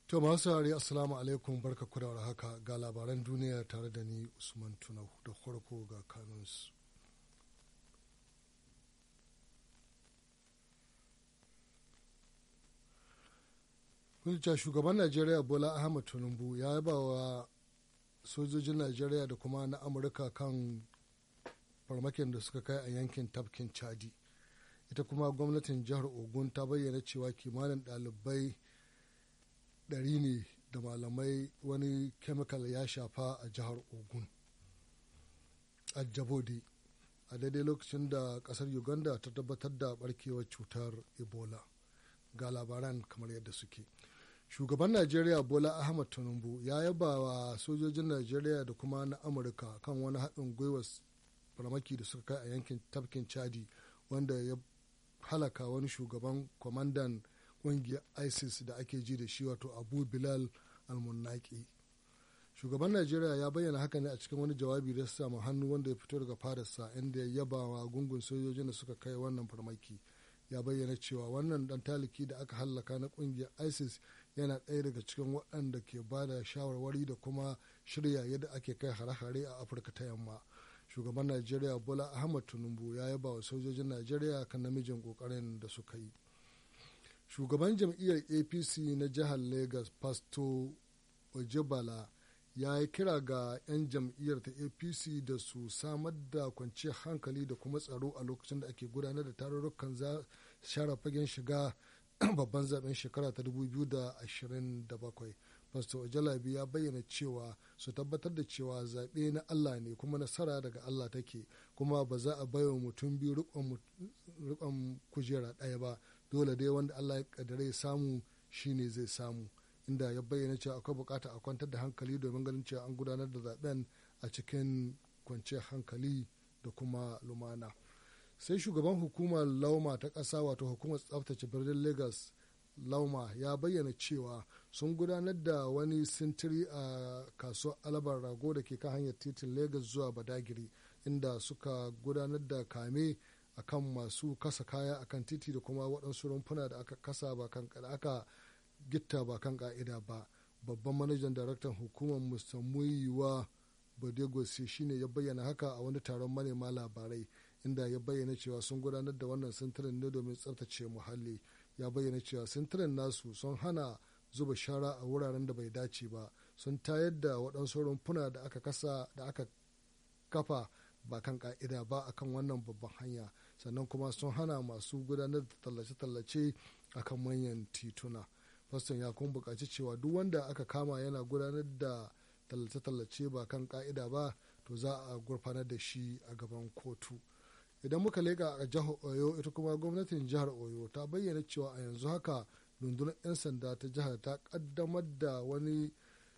To masu saurari assalamu alaikum barka ku da haka ga labaran duniya tare da ni Usman Tunau da farko ga kanunsu. Kunca shugaban Najeriya Bola Ahmed Tinubu ya yaba wa sojojin Najeriya da kuma na Amurka kan farmakin da suka kai a yankin tafkin Chadi. Ita kuma gwamnatin jihar Ogun ta bayyana cewa kimanin ɗalibai ɗari ne da malamai wani kemikal ya shafa a jihar ogun a jabode a daidai lokacin da kasar uganda ta tabbatar da barkewar cutar ebola ga labaran kamar yadda suke shugaban najeriya bola ahmad tinubu ya yaba wa sojojin najeriya da kuma na amurka kan wani haɗin gwiwa farmaki da suka kai a yankin tafkin chadi wanda ya halaka wani shugaban kwamandan kungiyar isis da ake ji da shi wato abu bilal almunaki shugaban najeriya ya bayyana haka ne a cikin wani jawabi da samu hannu wanda ya fito daga fadarsa inda ya yaba wa gungun sojojin da suka kai wannan farmaki ya bayyana cewa wannan dan taliki da aka hallaka na kungiyar isis yana ɗaya daga cikin waɗanda ke ba da shawarwari da kuma shirya yadda ake kai hare-hare a afirka ta yamma shugaban najeriya bola ahmad tinubu ya yaba wa sojojin najeriya kan namijin kokarin da suka yi shugaban jam'iyyar apc na jihar lagos pasto ojebala ya yi kira ga 'yan jam'iyyar ta apc da su samar da kwanciyar hankali da kuma tsaro a lokacin da ake gudanar da tarurrukan share fagen shiga babban zaben shekara ta 2027 pastor ojalabi ya bayyana cewa su tabbatar da cewa zaɓe na allah ne kuma nasara daga allah take kuma ba za a baiwa mutum biyu rikon kujera ɗaya ba dole dai wanda Allah ya kaddare ya samu shine zai samu inda ya bayyana cewa akwai bukata a kwantar da hankali domin ganin cewa an gudanar da zaben a cikin kwanciyar hankali da kuma lumana sai shugaban hukumar lauma ta ƙasa wato hukumar tsaftace birnin lagos lauma ya bayyana cewa sun gudanar da wani sintiri a kasuwar alabar rago da ke kan hanyar titin lagos zuwa badagiri inda suka gudanar da kame akan masu kasa kaya akan titi da kuma waɗansu rumfuna da aka kasa ba kan da aka gitta ba kan ka'ida ba babban manajan daraktan hukumar mr muyiwa badegosi shine ya bayyana haka a wani taron manema labarai inda ya bayyana cewa sun gudanar da wannan sintirin ne domin tsaftace muhalli ya bayyana cewa sintirin nasu sun hana zuba shara a wuraren da bai dace ba sun tayar da waɗansu rumfuna da aka kasa da aka kafa ba kan ka'ida ba akan wannan babban hanya sannan kuma sun hana masu gudanar da tallace-tallace a kan manyan tituna faston ya kuma buƙaci cewa duk wanda aka kama yana gudanar da tallace-tallace ba kan ka'ida ba to za a gurfanar da shi a gaban kotu idan muka leƙa a jihar oyo ita kuma gwamnatin jihar oyo ta bayyana cewa a yanzu haka rundunar 'yan sanda ta jihar ta ƙaddamar da wani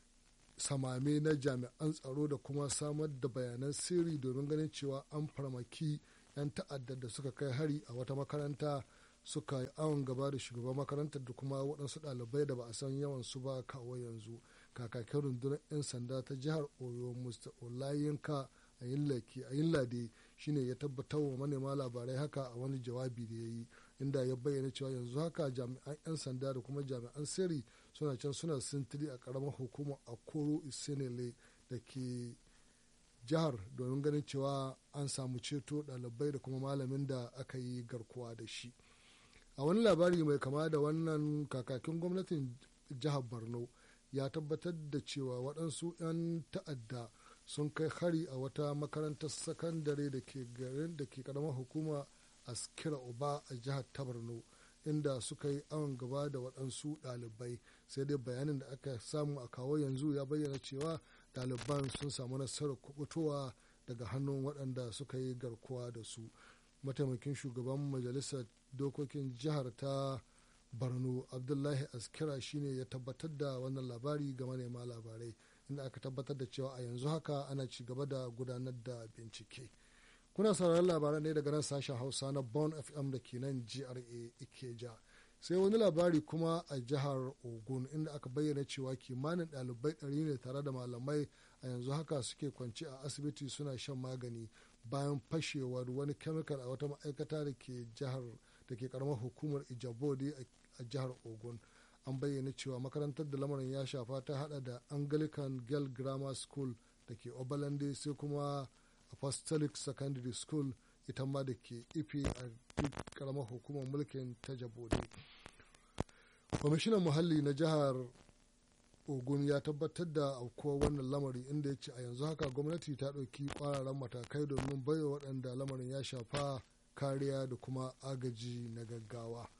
samame na jami'an tsaro da kuma samar da bayanan sirri domin ganin cewa an farmaki 'yan ta'addar da suka kai hari a wata makaranta suka yi awon gaba da shugaban makarantar da kuma waɗansu ɗalibai da ba a san yawan su ba kawo yanzu kakakin rundunar 'yan sanda ta jihar oyo mr olayinka a yin lade shine ya tabbatar wa manema labarai haka a wani jawabi da ya yi inda ya bayyana cewa yanzu haka jami'an 'yan sanda da kuma jami'an sirri suna can suna sintiri a karamar hukumar akoro isenele da ke jihar domin ganin cewa an samu ceto ɗalibai da kuma malamin da aka yi garkuwa da shi a wani labari mai kama da wannan kakakin gwamnatin jihar borno ya tabbatar da cewa waɗansu 'yan ta'adda sun kai hari a wata makarantar sakandare da ke garin da ke karamar hukuma askira uba a jihar ta borno inda suka yi awon gaba da waɗansu ɗalibai sai dai bayanin da aka samu a kawo yanzu ya bayyana cewa ɗaliban sun samu nasarar kubutowa daga hannun waɗanda suka yi garkuwa da su mataimakin shugaban majalisar dokokin jihar ta borno abdullahi askira shine ya tabbatar da wannan labari ga manema labarai inda aka tabbatar da cewa a yanzu haka ana ci gaba da gudanar da bincike kuna sauraron labaran ne daga nan sashen hausa na bon fm da ke nan gra ikeja sai wani labari kuma a jihar ogun inda aka bayyana cewa kimanin ɗalibai ɗari ne tare da malamai a yanzu haka suke kwanci a asibiti suna shan magani bayan fashewar wani kemikal a wata ma'aikata da ke jihar da ke karamar hukumar ijabodi a jihar ogun an bayyana cewa makarantar da lamarin ya shafa ta hada da anglican girl grammar school da ke obalande sai kuma apostolic secondary school ita ma da ke ife a duk karamar hukumar mulkin ta jabode kwamishinan muhalli na jihar ogun ya tabbatar da aukuwar wannan lamari inda ya ce a yanzu haka gwamnati ta ɗauki ƙwararren matakai domin baiwa waɗanda lamarin ya shafa kariya da kuma agaji na gaggawa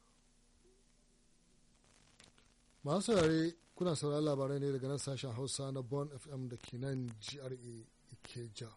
masu saurare kuna sauraron labarai ne daga nan sashen hausa na bon fm da ke nan gra ikeja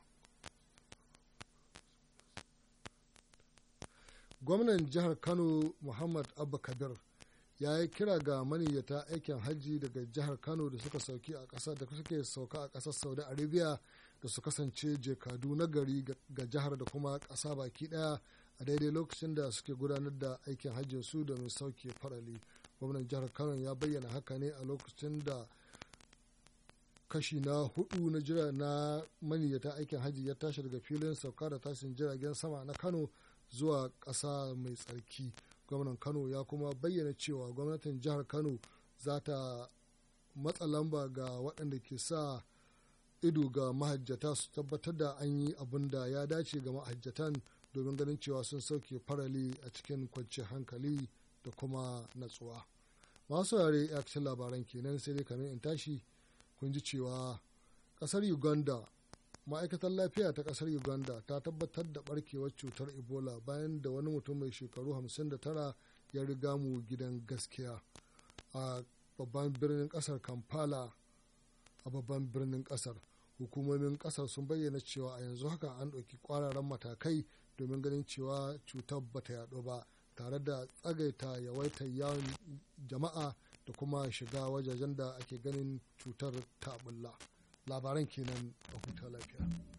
gwamnan jihar kano muhammad abba kabir ya yi kira ga maniyyata aikin hajji daga jihar kano da suka sauki a ƙasa da suke sauka a ƙasar saudi arabia da su kasance jekadu na gari ga jihar da kuma ƙasa baki ɗaya a daidai lokacin da suke gudanar da aikin hajjin su domin sauke farali gwamnan jihar kano ya bayyana haka ne a lokacin da kashi na hudu na jira na maniyyata aikin hajji ya tashi daga filin sauka da tashin jiragen sama na kano zuwa ƙasa mai tsarki gwamnan kano ya kuma bayyana cewa gwamnatin jihar kano za ta matsa lamba ga waɗanda ke sa ido ga mahajjata su tabbatar da an yi abin da ya dace ga mahajjatan domin ganin cewa sun sauke farali a cikin kwanciyar hankali da kuma natsuwa masu yare ya labaran kenan sai dai kamar in tashi kun ji cewa ƙasar uganda ma'aikatar lafiya ta kasar uganda ta tabbatar da barkewar cutar ebola bayan da wani mutum mai shekaru 59 ya riga mu gidan gaskiya a babban birnin kasar kampala a babban birnin kasar hukumomin kasar sun bayyana cewa a yanzu haka an ɗauki kwararan matakai domin ganin cewa cutar bata yaɗu ba tare da tsagaita yawaitar yawon jama'a da kuma shiga wajajen da ake ganin cutar ta bulla. labaran kenan a huta lafiya.